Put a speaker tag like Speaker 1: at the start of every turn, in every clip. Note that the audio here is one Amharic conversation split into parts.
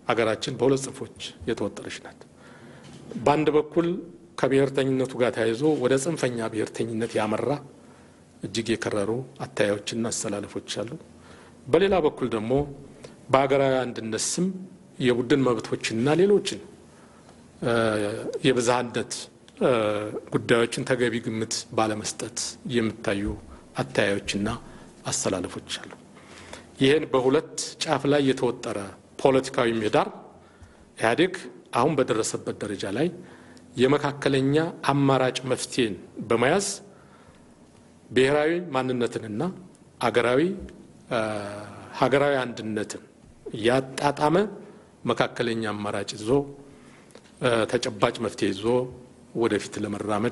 Speaker 1: አገራችን በሁለት ጽንፎች የተወጠረች ናት። በአንድ በኩል ከብሔርተኝነቱ ጋር ተያይዞ ወደ ጽንፈኛ ብሔርተኝነት ያመራ እጅግ የከረሩ አታያዮችና አስተላለፎች አሉ። በሌላ በኩል ደግሞ በሀገራዊ አንድነት ስም የቡድን መብቶችና ሌሎችን የብዝሃነት ጉዳዮችን ተገቢ ግምት ባለመስጠት የሚታዩ አተያዮችና አስተላለፎች አሉ። ይህን በሁለት ጫፍ ላይ የተወጠረ ፖለቲካዊ ምህዳር ኢህአዴግ አሁን በደረሰበት ደረጃ ላይ የመካከለኛ አማራጭ መፍትሄን በመያዝ ብሔራዊ ማንነትንና አገራዊ ሀገራዊ አንድነትን ያጣጣመ መካከለኛ አማራጭ ይዞ ተጨባጭ መፍትሄ ይዞ ወደፊት ለመራመድ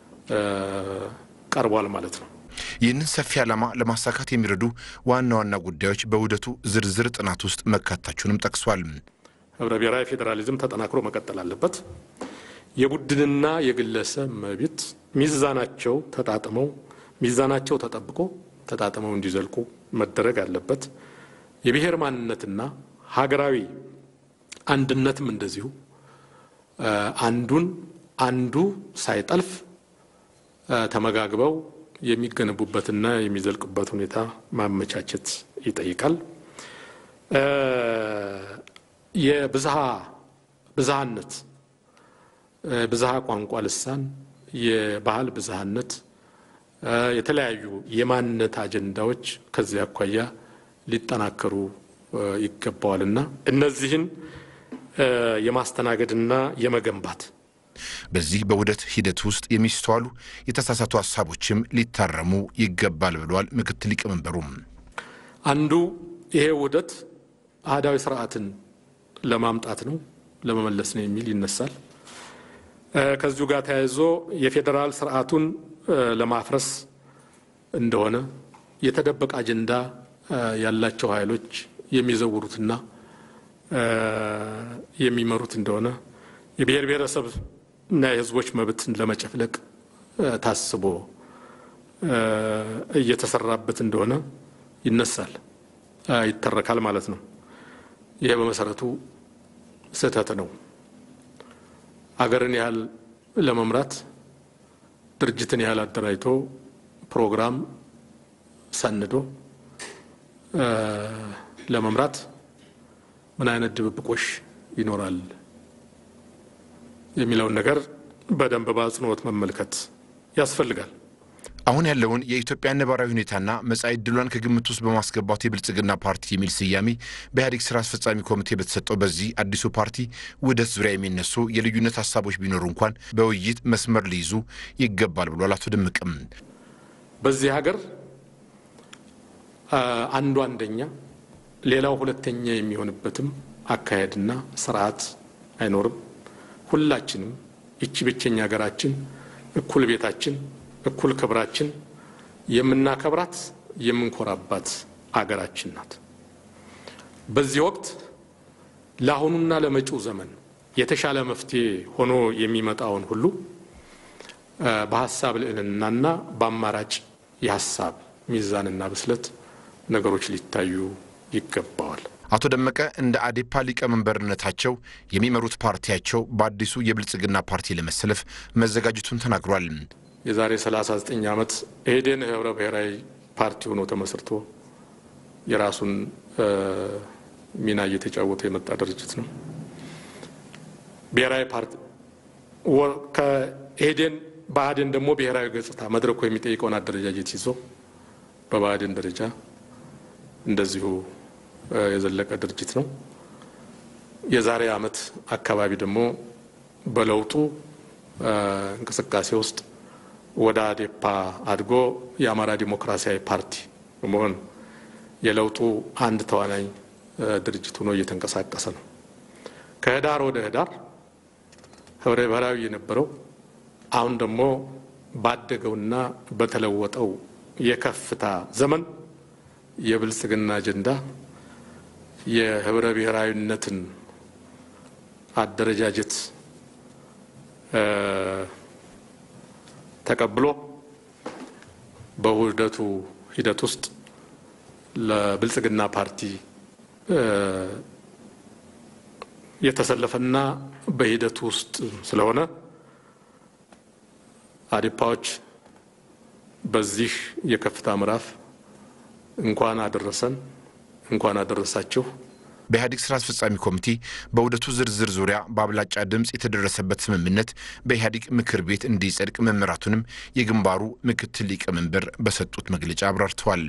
Speaker 1: ቀርቧል ማለት ነው።
Speaker 2: ይህንን ሰፊ ዓላማ ለማሳካት የሚረዱ ዋና ዋና ጉዳዮች በውህደቱ ዝርዝር ጥናት ውስጥ መካተታቸውንም ጠቅሷል።
Speaker 1: ህብረ ብሔራዊ ፌዴራሊዝም ተጠናክሮ መቀጠል አለበት። የቡድንና የግለሰብ መብት ሚዛናቸው ተጣጥመው ሚዛናቸው ተጠብቆ ተጣጥመው እንዲዘልቁ መደረግ አለበት። የብሔር ማንነትና ሀገራዊ አንድነትም እንደዚሁ አንዱን አንዱ ሳይጠልፍ ተመጋግበው የሚገነቡበትና የሚዘልቁበት ሁኔታ ማመቻቸት ይጠይቃል። የብዝሃ ብዝሃነት ብዝሃ ቋንቋ፣ ልሳን፣ የባህል ብዝሃነት፣ የተለያዩ የማንነት አጀንዳዎች ከዚህ አኳያ ሊጠናከሩ ይገባዋልና እነዚህን የማስተናገድና የመገንባት
Speaker 2: በዚህ በውህደት ሂደት ውስጥ የሚስተዋሉ የተሳሳቱ ሀሳቦችም ሊታረሙ ይገባል ብለዋል ምክትል ሊቀመንበሩም።
Speaker 1: አንዱ ይሄ ውህደት አህዳዊ ስርዓትን ለማምጣት ነው ለመመለስ ነው የሚል ይነሳል። ከዚሁ ጋር ተያይዞ የፌዴራል ስርዓቱን ለማፍረስ እንደሆነ የተደበቀ አጀንዳ ያላቸው ኃይሎች የሚዘውሩትና የሚመሩት እንደሆነ የብሔር ብሔረሰብ እና የሕዝቦች መብትን ለመጨፍለቅ ታስቦ እየተሰራበት እንደሆነ ይነሳል፣ ይተረካል ማለት ነው። ይሄ በመሰረቱ ስህተት ነው። አገርን ያህል ለመምራት ድርጅትን ያህል አደራጅቶ ፕሮግራም ሰንዶ ለመምራት ምን አይነት ድብብቆሽ ይኖራል የሚለውን ነገር በደንብ በአጽንኦት መመልከት ያስፈልጋል።
Speaker 2: አሁን ያለውን የኢትዮጵያ ነባራዊ ሁኔታና መጻኢ ዕድሏን ከግምት ውስጥ በማስገባት የብልጽግና ፓርቲ የሚል ስያሜ በኢህአዴግ ስራ አስፈጻሚ ኮሚቴ በተሰጠው በዚህ አዲሱ ፓርቲ ውህደት ዙሪያ የሚነሱ የልዩነት ሀሳቦች ቢኖሩ እንኳን በውይይት መስመር ሊይዙ ይገባል ብሏል አቶ ደምቅም።
Speaker 1: በዚህ ሀገር አንዱ አንደኛ ሌላው ሁለተኛ የሚሆንበትም አካሄድና ስርዓት አይኖርም። ሁላችንም ይቺ ብቸኛ ሀገራችን እኩል ቤታችን እኩል ክብራችን የምናከብራት የምንኮራባት አገራችን ናት። በዚህ ወቅት ለአሁኑና ለመጪው ዘመን የተሻለ መፍትሄ ሆኖ የሚመጣውን ሁሉ በሀሳብ ልዕልናና በአማራጭ የሀሳብ ሚዛንና ብስለት ነገሮች ሊታዩ ይገባዋል።
Speaker 2: አቶ ደመቀ እንደ አዴፓ ሊቀመንበርነታቸው የሚመሩት ፓርቲያቸው በአዲሱ የብልጽግና ፓርቲ ለመሰለፍ መዘጋጀቱን ተናግሯል።
Speaker 1: የዛሬ 39 ዓመት ኢህዴን ህብረ ብሔራዊ ፓርቲ ሆኖ ተመስርቶ የራሱን ሚና እየተጫወተ የመጣ ድርጅት ነው። ብሔራዊ ፓርቲ ከኢህዴን ብአዴን ደግሞ ብሔራዊ ገጽታ መድረኩ የሚጠይቀውን አደረጃጀት ይዞ በብአዴን ደረጃ እንደዚሁ የዘለቀ ድርጅት ነው። የዛሬ ዓመት አካባቢ ደግሞ በለውጡ እንቅስቃሴ ውስጥ ወደ አዴፓ አድጎ የአማራ ዲሞክራሲያዊ ፓርቲ በመሆን የለውጡ አንድ ተዋናኝ ድርጅት ሆኖ እየተንቀሳቀሰ ነው። ከህዳር ወደ ህዳር ህብረ ብሔራዊ የነበረው አሁን ደግሞ ባደገውና በተለወጠው የከፍታ ዘመን የብልጽግና አጀንዳ የህብረ ብሔራዊነትን አደረጃጀት ተቀብሎ በውህደቱ ሂደት ውስጥ ለብልጽግና ፓርቲ የተሰለፈና በሂደቱ ውስጥ ስለሆነ አዴፓዎች በዚህ የከፍታ ምዕራፍ እንኳን አደረሰን እንኳን አደረሳችሁ።
Speaker 2: በኢህአዴግ ስራ አስፈጻሚ ኮሚቴ በውህደቱ ዝርዝር ዙሪያ በአብላጫ ድምፅ የተደረሰበት ስምምነት በኢህአዴግ ምክር ቤት እንዲጸድቅ መመራቱንም የግንባሩ ምክትል ሊቀመንበር በሰጡት መግለጫ አብራርተዋል።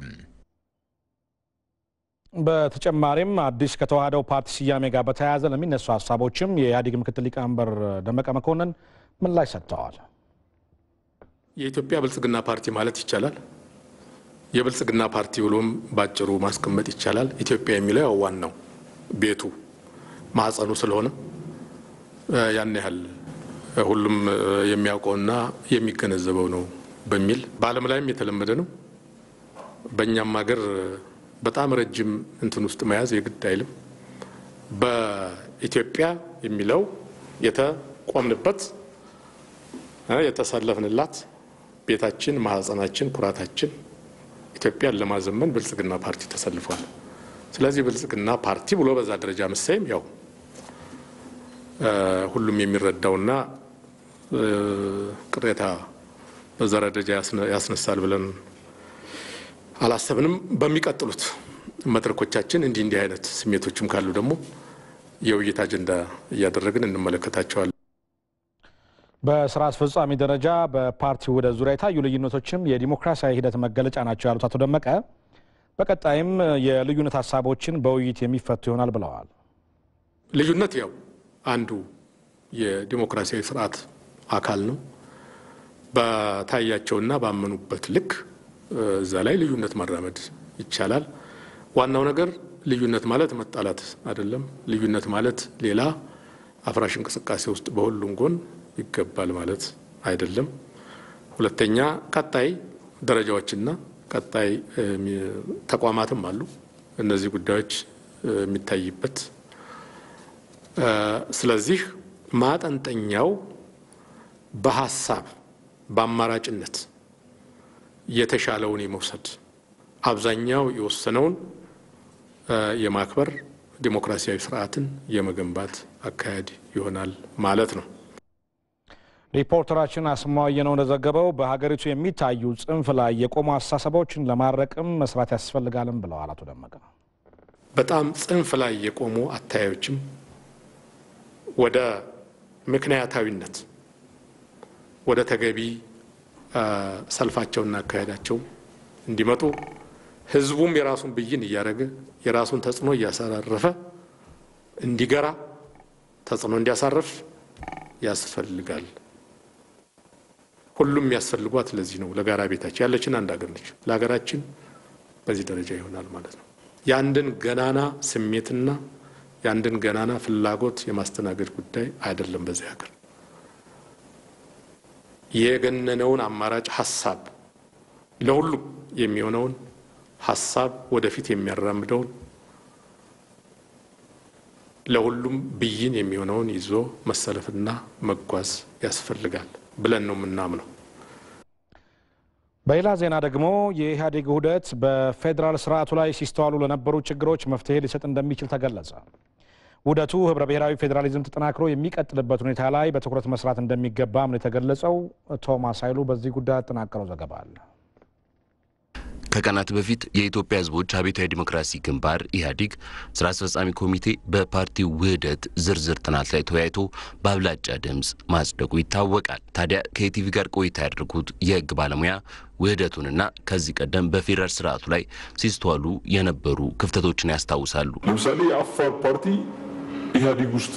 Speaker 3: በተጨማሪም አዲስ ከተዋህደው ፓርቲ ስያሜ ጋር በተያያዘ ለሚነሱ ሀሳቦችም የኢህአዴግ ምክትል ሊቀመንበር ደመቀ መኮንን ምላሽ ሰጥተዋል።
Speaker 1: የኢትዮጵያ ብልጽግና ፓርቲ ማለት ይቻላል የብልጽግና ፓርቲ ብሎም ባጭሩ ማስቀመጥ ይቻላል። ኢትዮጵያ የሚለው ያው ዋናው ቤቱ ማዕፀኑ ስለሆነ ያን ያህል ሁሉም የሚያውቀውና የሚገነዘበው ነው በሚል በዓለም ላይም የተለመደ ነው። በእኛም ሀገር በጣም ረጅም እንትን ውስጥ መያዝ የግድ አይልም። በኢትዮጵያ የሚለው የተቆምንበት የተሰለፍንላት ቤታችን፣ ማህፀናችን፣ ኩራታችን ኢትዮጵያን ለማዘመን ብልጽግና ፓርቲ ተሰልፏል። ስለዚህ ብልጽግና ፓርቲ ብሎ በዛ ደረጃ መሰየም ያው ሁሉም የሚረዳውና ቅሬታ በዛ ደረጃ ያስነሳል ብለን አላሰብንም። በሚቀጥሉት መድረኮቻችን እንዲህ እንዲህ አይነት ስሜቶችም ካሉ ደግሞ የውይይት አጀንዳ እያደረግን እንመለከታቸዋለን።
Speaker 3: በስራ አስፈጻሚ ደረጃ በፓርቲ ውህደት ዙሪያ የታዩ ልዩነቶችም የዲሞክራሲያዊ ሂደት መገለጫ ናቸው ያሉት አቶ ደመቀ በቀጣይም የልዩነት ሀሳቦችን በውይይት የሚፈቱ ይሆናል ብለዋል።
Speaker 1: ልዩነት ያው አንዱ የዲሞክራሲያዊ ስርዓት አካል ነው። በታያቸውና ባመኑበት ልክ እዛ ላይ ልዩነት ማራመድ ይቻላል። ዋናው ነገር ልዩነት ማለት መጣላት አይደለም። ልዩነት ማለት ሌላ አፍራሽ እንቅስቃሴ ውስጥ በሁሉም ጎን ይገባል ማለት አይደለም። ሁለተኛ ቀጣይ ደረጃዎችና ቀጣይ ተቋማትም አሉ እነዚህ ጉዳዮች የሚታይበት። ስለዚህ ማጠንጠኛው በሀሳብ በአማራጭነት የተሻለውን የመውሰድ አብዛኛው የወሰነውን የማክበር ዲሞክራሲያዊ ስርዓትን የመገንባት አካሄድ ይሆናል ማለት ነው።
Speaker 3: ሪፖርተራችን አስማዋየ ነው እንደዘገበው በሀገሪቱ የሚታዩ ጽንፍ ላይ የቆሙ አስተሳሰቦችን ለማረቅም መስራት ያስፈልጋልም ብለዋል አቶ ደመቀ።
Speaker 1: በጣም ጽንፍ ላይ የቆሙ አታዮችም ወደ ምክንያታዊነት ወደ ተገቢ ሰልፋቸውና አካሄዳቸው እንዲመጡ ህዝቡም የራሱን ብይን እያደረገ የራሱን ተጽዕኖ እያሳረፈ እንዲገራ ተጽዕኖ እንዲያሳርፍ ያስፈልጋል። ሁሉም የሚያስፈልጓት ለዚህ ነው። ለጋራ ቤታችን ያለችን አንድ ሀገር ነች። ለሀገራችን በዚህ ደረጃ ይሆናል ማለት ነው። የአንድን ገናና ስሜትና የአንድን ገናና ፍላጎት የማስተናገድ ጉዳይ አይደለም። በዚህ ሀገር የገነነውን አማራጭ ሀሳብ ለሁሉም የሚሆነውን ሀሳብ ወደፊት የሚያራምደውን ለሁሉም ብይን የሚሆነውን ይዞ መሰለፍና መጓዝ ያስፈልጋል ብለን ነው የምናምነው።
Speaker 3: በሌላ ዜና ደግሞ የኢህአዴግ ውህደት በፌዴራል ስርዓቱ ላይ ሲስተዋሉ ለነበሩ ችግሮች መፍትሄ ሊሰጥ እንደሚችል ተገለጸ። ውህደቱ ህብረ ብሔራዊ ፌዴራሊዝም ተጠናክሮ የሚቀጥልበት ሁኔታ ላይ በትኩረት መስራት እንደሚገባም ነው የተገለጸው። ቶማስ ኃይሉ በዚህ ጉዳይ ያጠናቀረው ዘገባ አለ።
Speaker 4: ከቀናት በፊት የኢትዮጵያ ሕዝቦች አብዮታዊ ዲሞክራሲ ግንባር ኢህአዴግ ስራ አስፈጻሚ ኮሚቴ በፓርቲው ውህደት ዝርዝር ጥናት ላይ ተወያይቶ በአብላጫ ድምፅ ማጽደቁ ይታወቃል። ታዲያ ከኢቲቪ ጋር ቆይታ ያደርጉት የህግ ባለሙያ ውህደቱንና ከዚህ ቀደም በፌዴራል ስርዓቱ ላይ ሲስተዋሉ የነበሩ ክፍተቶችን ያስታውሳሉ።
Speaker 5: ለምሳሌ የአፋር ፓርቲ ኢህአዴግ ውስጥ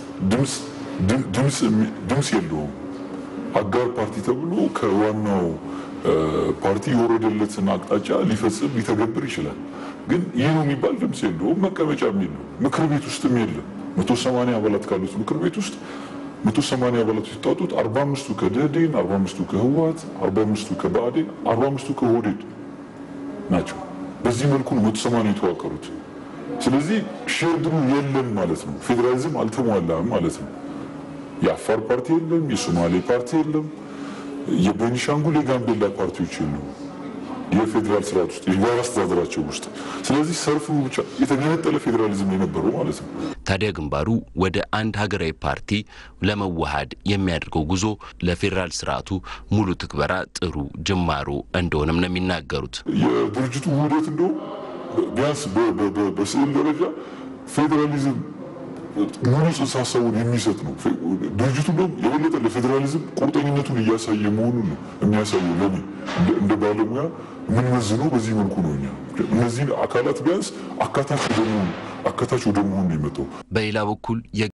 Speaker 5: ድምፅ የለውም። አጋር ፓርቲ ተብሎ ከዋናው ፓርቲ የወረደለትን አቅጣጫ ሊፈጽም ሊተገብር ይችላል። ግን ይህ ነው የሚባል ድምፅ የለውም። መቀመጫም የለውም። ምክር ቤት ውስጥም የለም። መቶ ሰማንያ አባላት ካሉት ምክር ቤት ውስጥ መቶ ሰማንያ አባላት የተውጣጡት አርባ አምስቱ ከደህዴን፣ አርባ አምስቱ ከህወሓት፣ አርባ አምስቱ ከብአዴን፣ አርባ አምስቱ ከኦህዴድ ናቸው። በዚህ መልኩ ነው መቶ ሰማንያ የተዋቀሩት። ስለዚህ ሼርድሩ የለም ማለት ነው። ፌዴራሊዝም አልተሟላም ማለት ነው። የአፋር ፓርቲ የለም፣ የሶማሌ ፓርቲ የለም፣ የቤኒሻንጉል የጋምቤላ ፓርቲዎች የሉም። የፌዴራል ስርዓት ውስጥ የጋራ አስተዳደራቸው ውስጥ። ስለዚህ ሰርፉ ብቻ የተገነጠለ ፌዴራሊዝም የነበረው ማለት ነው።
Speaker 4: ታዲያ ግንባሩ ወደ አንድ ሀገራዊ ፓርቲ ለመዋሃድ የሚያደርገው ጉዞ ለፌዴራል ስርዓቱ ሙሉ ትግበራ ጥሩ ጅማሮ እንደሆነም ነው የሚናገሩት።
Speaker 5: የድርጅቱ ውህደት እንደውም ቢያንስ በስዕል ደረጃ ፌዴራሊዝም ሙሉ ጽንሰ ሀሳቡን የሚሰጥ ነው። ድርጅቱ እንደውም የበለጠ ለፌዴራሊዝም ቁርጠኝነቱን እያሳየ መሆኑን ነው የሚያሳየው። ለኔ እንደ ባለሙያ የምንመዝነው በዚህ መልኩ ነው። እኛ እነዚህን አካላት ቢያንስ አካታች ወደ መሆን አካታች ወደ መሆን ነው የመጣው።
Speaker 4: በሌላ በኩል